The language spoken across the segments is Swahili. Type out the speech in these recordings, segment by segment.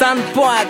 Sunpark,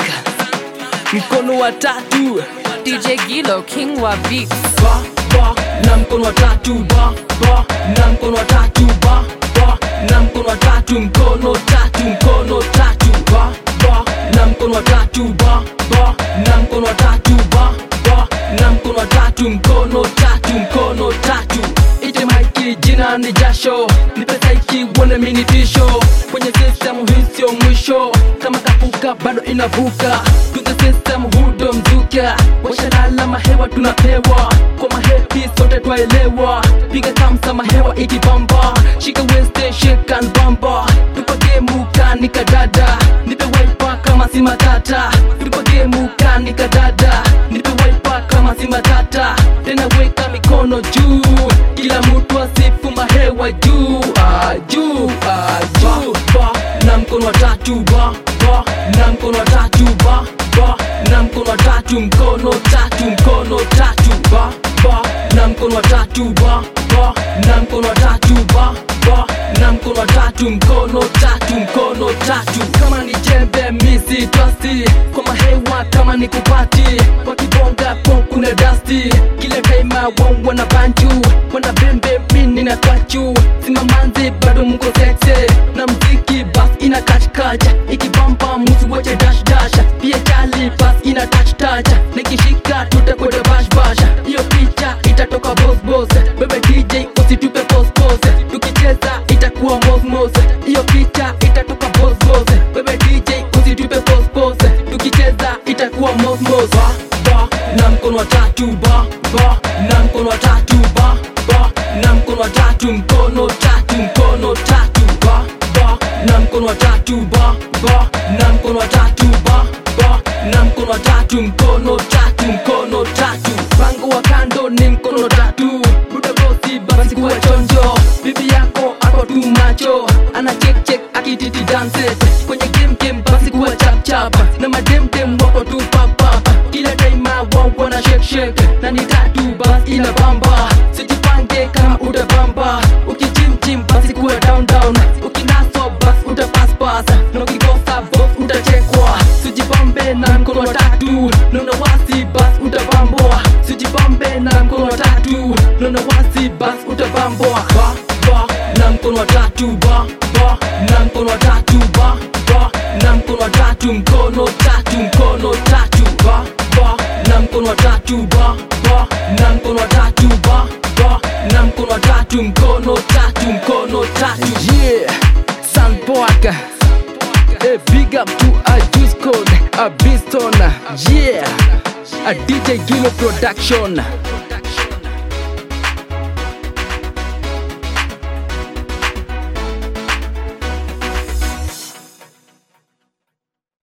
mkono wa tatu DJ Gilo, King wa Beats. ba ba na mkono wa tatu ba ba na mkono wa tatu ba ba na mkono wa tatu mkono tatu mkono tatu ba ba na mkono wa tatu ba ba na mkono wa tatu ba ba na mkono wa tatu mkono tatu mkono tatu ite maiki jina ni jasho ni pesa ikiwona minitisho kwenye system hii sio mwisho kama kapuka bado inavuka to the system hudo mzuka washalala mahewa tunapewa kwa mahepi sote twaelewa piga kamsa mahewa ikibamba shika weste shekan bamba tupage mukani kadada nipe waipa kama si matata tupage mukani kadada nipe waipa kama si matata tena weka mikono juu kila mtu asifu mahewa juu ah, juu ah, juu ba na mkono wa tatu ba ba na mkono wa tatu ba ba na mkono wa tatu mkono tatu mkono tatu ba ba na mkono wa tatu ba ba na mkono wa tatu ba ba na mkono wa tatu mkono tatu mkono tatu kama ni jembe misi twasti kwa mahewa kama ni kupati wakibonga po kuna dasti kile taima wao wana banju wana bembe mini na kwachu simamanzi bado mko sexe na mziki bas ina kachkacha ikibamba musi wache dash dash pia chali bas ina touch touch nikishika tutakwenda bash bash hiyo picha itatoka boss boss bebe DJ usitupe pose pose tukicheza itakuwa mos mos hiyo picha itatoka boss boss bebe DJ usitupe pose pose tukicheza itakuwa mos mos ba ba na mkono wa tatu ba ba na mkono wa tatu ba ba na mkono wa tatu mkono tatu mkono tatu ba ba na mkono wa tatu ba ba na mkono wa tatu ba ba na mkono wa tatu mkono tatu mkono tatu pango wa kando ni mkono tatu budagosi basi kuwa chonjo bibi yako ako tu macho ana check check akititi dance kwenye game game basi kuwa chap chap na mademdem wako tu pap pap kila daima wao wana shake shake na ni tatu basi ina bamba sijipange kama utabamba ukichimchim basi kuwa down down ukinaso basi utapass pass na ukikosa boss utachekwa sijibambe na mkono wa tatu naona wasi basi utabambwa sijibambe na mkono wa tatu naona wasi basi utabambwa ba ba na mkono wa tatu ba ba na mkono wa tatu ba ba na mkono wa tatu mkono tatu mkono tatu ba ba na mkono wa tatu ba ba na mkono wa tatu ba ba na mkono wa tatu mkono tatu mkono tatu yeah Sunpark A big up to a juice code, a beaston, yeah, a DJ Gilo production.